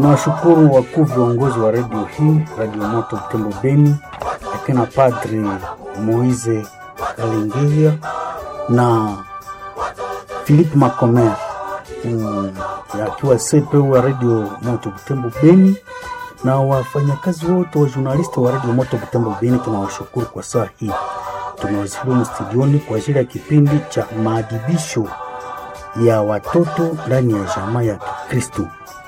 Nawashukuru wakuu viongozi wa redio hii, Radio Moto Butembo Beni, akina Padri Moise Kalingilia na Philippe Macomer mm, akiwa CPU wa Radio Moto Butembo Beni na wafanyakazi wote wa jurnalisti wa Radio Moto Butembo Beni, tunawashukuru kwa saa hii. Tunawasilimu studioni kwa ajili ya kipindi cha maadibisho ya watoto ndani ya jamaa ya Kikristo.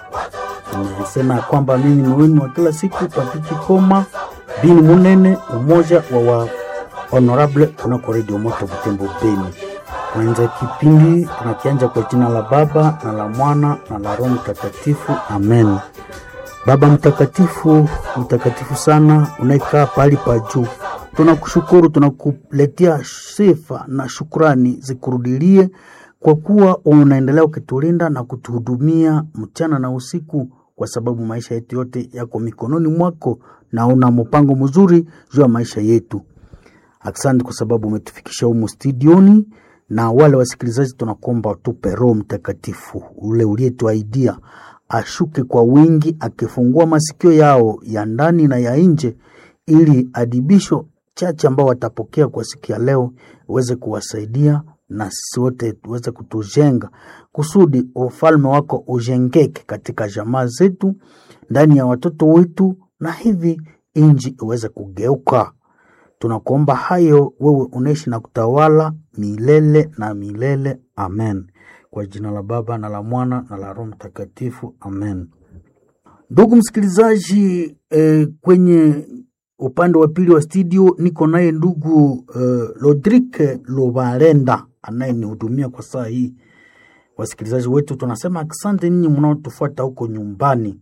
Nimesema kwamba mimi ni wenu wa kila siku Papiki Koma Bini Munene, umoja wa wa honorable kunako Radio Moto Butembo Beni. Kwanza kipindi tunakianja kwa jina la Baba na la Mwana na la Roho Mtakatifu, amen. Baba mtakatifu, mtakatifu sana, unayekaa pahali pa juu, tunakushukuru, tunakuletea sifa na shukrani zikurudilie kwa kuwa unaendelea ukitulinda na kutuhudumia mchana na usiku, kwa sababu maisha yetu yote yako mikononi mwako na una mpango mzuri juu ya maisha yetu. Asante kwa sababu umetufikisha humu studioni, na wale wasikilizaji tunakuomba utupe Roho Mtakatifu ule uliyetuaidia ashuke kwa wingi, akifungua masikio yao ya ndani na ya nje, ili adibisho chache ambao watapokea kwa siku ya leo uweze kuwasaidia na sisi wote tuweze kutujenga kusudi ufalme wako ujengeke katika jamaa zetu, ndani ya watoto wetu, na hivi inji iweze kugeuka. Tunakuomba hayo, wewe unaishi na kutawala milele na milele. Amen. Kwa jina la Baba na la Mwana na la Roho Mtakatifu, amen. Ndugu msikilizaji, eh, kwenye upande wa pili wa studio niko naye ndugu eh, Lodrike Lobarenda anayenihudumia kwa saa hii. Wasikilizaji wetu tunasema asante ninyi mnaotufuata huko nyumbani.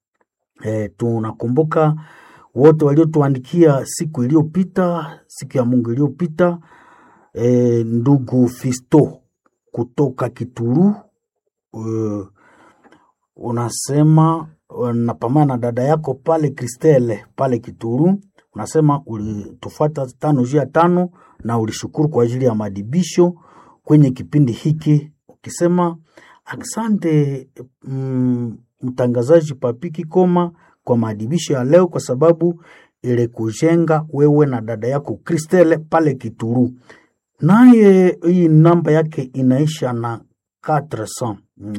Eh, tunakumbuka wote waliotuandikia siku iliyopita, siku ya Mungu iliyopita. Eh, ndugu Fisto kutoka Kituru uh, unasema napambana na dada yako pale Kristele pale Kituru, unasema ulitufuata tano juu ya tano na ulishukuru kwa ajili ya madibisho kwenye kipindi hiki, ukisema asante mm, mtangazaji Papiki Koma kwa maadibisho ya leo, kwa sababu ile kujenga wewe na dada yako Kristele pale Kituru. Naye hii namba yake inaisha na 400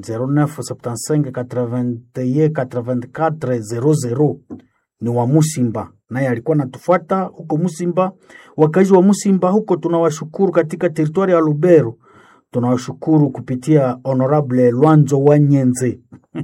0975 81 84 00 ni wa Musimba, naye alikuwa natufuata huko Musimba. Wakazi wa Musimba huko tunawashukuru, katika teritwari ya Lubero tunawashukuru kupitia Honorable Lwanzo wa Nyenze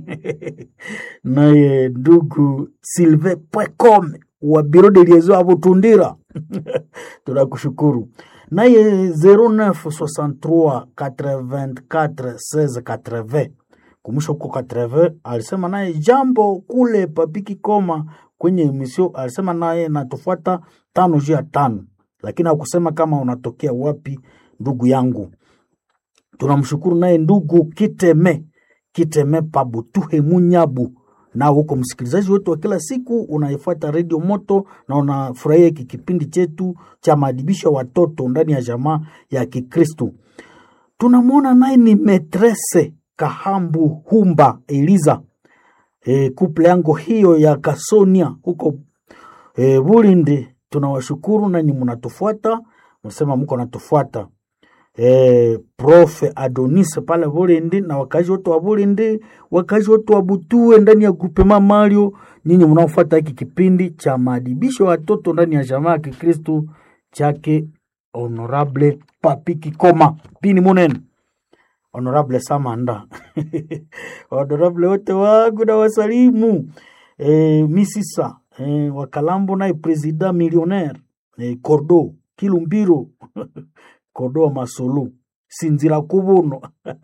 naye ndugu Silve Pwekome wa biro de liaison Abutundira tunakushukuru naye 0963 84 16 80 kumusha huko 80 alisema naye jambo kule Papiki Koma kwenye emisio, alisema naye natufuata tano juu ya tano, lakini hakusema kama unatokea wapi. Ndugu yangu tunamshukuru naye ndugu Kiteme Kiteme Pabutuhe Munyabu na huko msikilizaji wetu wa kila siku unaifuata redio Moto na unafurahia hiki kipindi chetu cha maadibisho ya watoto ndani ya jamaa ya Kikristu. Tunamwona naye ni metrese Kahambu Humba Eliza, e, kuple yangu hiyo ya Kasonia huko e, Bulindi. Tunawashukuru nani mnatufuata, msema mko natufuata Eh, Profe Adonis pale Bulindi na wakazi wote wa Bulindi, wakazi wote wa Butue ndani ya grupema Mario, nyinyi mnaofuata hiki kipindi cha maadibisho ya watoto ndani ya jamaa ya Kikristu chake Honorable Papiki Koma Pini Munene, Honorable Samanda Honorable wote wangu na wasalimu eh, Misisa eh, Wakalambo naye Presida millionaire eh, Cordo Kilumbiro Kodoa Masulu Sinzira Kubuno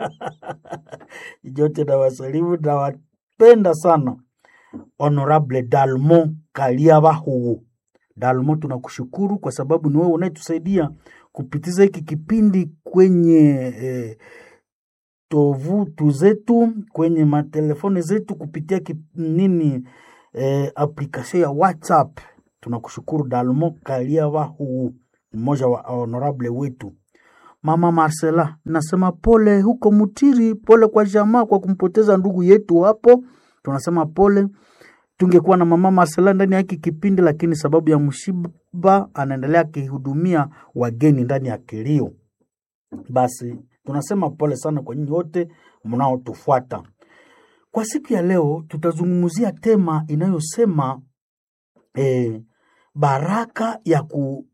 jote na wasalimu na wapenda sana. Honorable Dalmo Kaliabahu Dalmo, tunakushukuru kwa sababu ni wewe unayetusaidia kupitiza hiki kipindi kwenye eh, tovutu zetu kwenye matelefoni zetu kupitia kip, nini eh, application ya WhatsApp. Tunakushukuru Dalmo Kaliabahu, mmoja wa honorable wetu. Mama Marcela, nasema pole huko Mutiri, pole kwa jamaa kwa kumpoteza ndugu yetu hapo tunasema pole. Tungekuwa na mama Marcela ndani ya hiki kipindi, lakini sababu ya mshiba anaendelea akihudumia wageni ndani ya kilio. Basi tunasema pole sana kwa nyinyi wote mnaotufuata. Kwa siku ya leo tutazungumzia tema inayosema eh, baraka ya, ku,